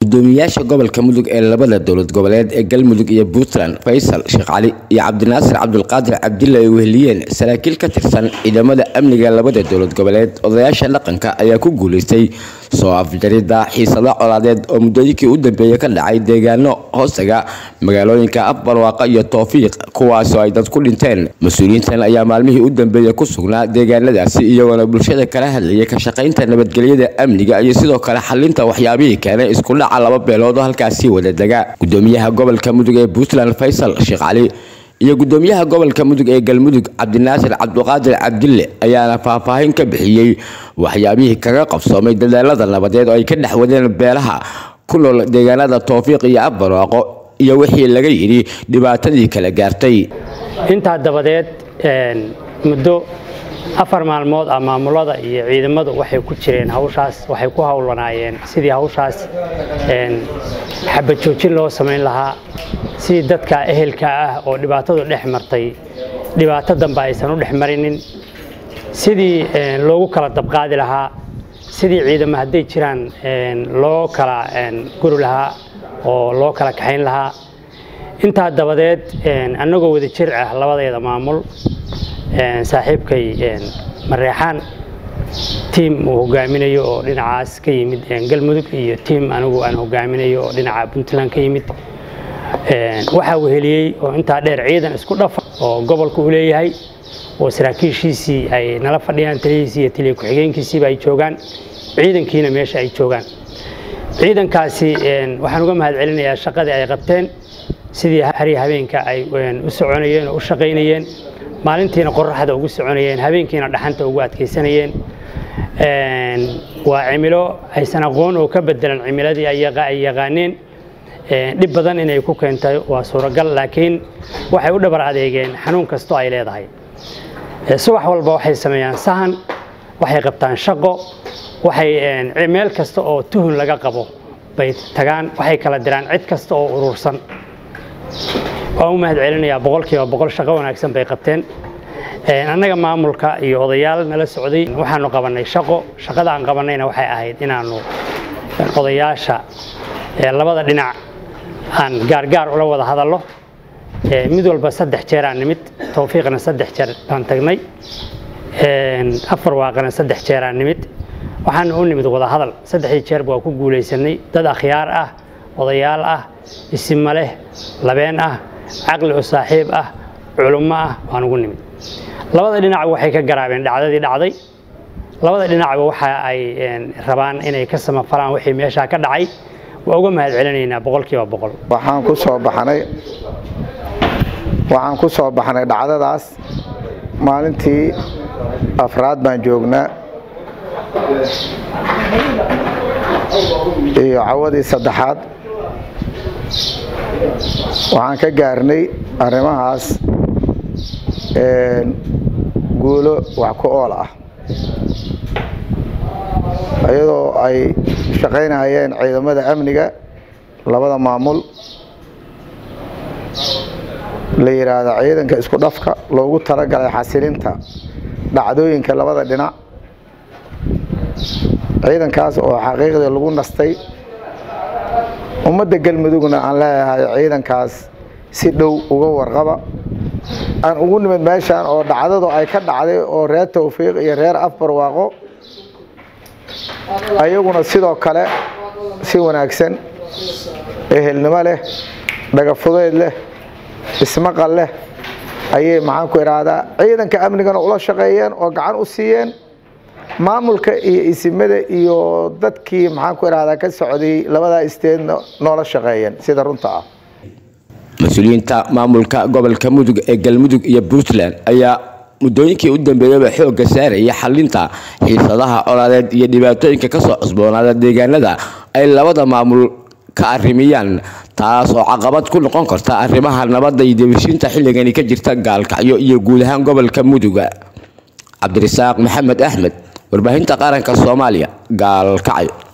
gudoomiyaasha gobolka mudug ee labada dowlad goboleed ee galmudug iyo puntland faysal sheekh cali iyo cabdinaasir cabdulqaadir cabdille ay weheliyeen saraakiil ka tirsan ciidamada amniga labada dowlad goboleed odayaasha dhaqanka ayaa ku guuleystay soo afjarida xiisado colaadeed oo muddooyinkii u dambeeyey ka dhacay deegaano hoostaga magaalooyinka afbarwaaqa iyo towfiiq kuwaasoo ay dad ku dhinteen mas-uuliyiintan ayaa maalmihii u dambeeyey ku sugnaa deegaanadaasi iyagoona bulshada kala hadlayay ka shaqaynta nabadgelyada amniga iyo sidoo kale xalinta waxyaabihii keenay isku dhaca laba beelood oo halkaasi wada dega gudoomiyaha gobolka mudug ee puntland faysal sheekh cali iyo gudoomiyaha gobolka mudug ee galmudug cabdinaasir cabduqaadir cabdille ayaana faahfaahin ka bixiyey waxyaabihii kaga qabsoomay dadaalada nabadeed oo ay ka dhex wadeen beelaha ku nool deegaanada towfiiq iyo afbarwaaqo iyo wixii laga yidhi dhibaatadii kala gaartay intaa dabadeed muddo afar maalmood ah maamulada iyo ciidamadu waxay ku jireen hawshaas waxay ku howlanaayeen sidii hawshaas xabajoojin loo samayn lahaa sidii dadka ehelka ah oo dhibaatadu dhex martay dhibaato dambe aysan u dhex marinin sidii loogu kala dabqaadi lahaa sidii ciidamo hadday jiraan loo kala guri lahaa oo loo kala kaxayn lahaa intaa dabadeed annagoo wada jir ah labadeeda maamul saaxiibkay mareexaan tiim uu hogaaminayo oo dhinacaas ka yimid galmudug iyo tiim anigu aan hogaaminayo oo dhinaca puntland ka yimid waxaa weheliyey oo intaa dheer ciidan isku dhafa oo gobolka uu leeyahay oo saraakiishiisii ay nala fadhiyaan talihiisii iyo taliya ku-xigeenkiisiiba ay joogaan ciidankiina meesha ay joogaan ciidankaasi waxaan uga mahad celinayaa shaqadii ay qabteen sidii hari habeenka ay u soconayeen oo u shaqaynayeen maalintiina qoraxda ugu soconayeen habeenkiina dhaxanta ugu adkaysanayeen waa cimilo aysan aqoon oo ka bedelan cimiladii ay yaqaaneen dhib badan inay ku keentay waa suuragal laakiin waxay u dhabar adeegeen xanuun kastoo ay leedahay subax walba waxay sameeyaan sahan waxay qabtaan shaqo waxay meel kasta oo tuhun laga qabo bay tagaan waxay kala diraan cid kasta oo urursan waan u mahad celinayaa boqolkiiba boqol shaqo wanaagsan bay qabteen annaga maamulka iyo odayaal nala socday waxaanu qabanay shaqo shaqada aan qabanayna waxay ahayd inaanu odayaasha labada dhinac aan gaargaar ula wada hadallo mid walba saddex jeeraan nimid towfiiqna saddex jeer baan tagnay afar waaqana saddex jeeraan nimid waxaana u nimid wada hadal saddexdii jeerba waa ku guulaysanay dad akhyaar ah odayaal ah isima leh labeen ah caqli oo saaxiib ah culummo ah waan ugu nimid labada dhinacba waxay ka garaabeen dhacdadii dhacday labada dhinacba waxa ay rabaan inay ka samafalaan wixii meeshaa ka dhacay waa uga mahad celinaynaa boqolkiiba boqol waxaan ku soo baxnay waxaan ku soo baxnay dhacdadaas maalintii afraad baan joognaa iyo cawadii saddexaad waxaan ka gaarnay arrimahaas guulo wax ku ool ah iyadoo ay shaqaynayeen ciidamada amniga labada maamul la yidhaahdo ciidanka isku dhafka loogu talagalay xasilinta dhacdooyinka labada dhinac ciidankaas oo xaqiiqdii lagu nastay ummadda galmudugna aan leeyahay ciidankaas si dhow uga warqaba aan ugu nimid meeshaan oo dhacdadu ay ka dhacday oo reer towfiiq iyo reer afbarwaaqo ayaguna sidoo kale si wanaagsan ehelnimo leh dhagafudeyd leh ismaqal leh ayay maxaan ku idhaahdaa ciidanka amnigana ula shaqeeyeen oo gacan u siiyeen maamulka iyo isimada iyo dadkii maxaan ku idhahdaa ka socday labadaa isteedna noola shaqeeyeen sida runta ah mas-uuliyiinta maamulka gobolka mudug ee galmudug iyo puntland ayaa muddooyinkii u dambeeyaba xoogga saaraya xalinta xiisadaha colaadeed iyo dhibaatooyinka kasoo cusboonaada deegaanada ay labada maamul ka arrimiyaan taas oo caqabad ku noqon karta arrimaha nabadda iyo debishiinta xilligani ka jirta gaalkacyo iyo guud ahaan gobolka muduga cabdirasaaq maxamed axmed warbaahinta qaranka soomaaliya gaalkacyo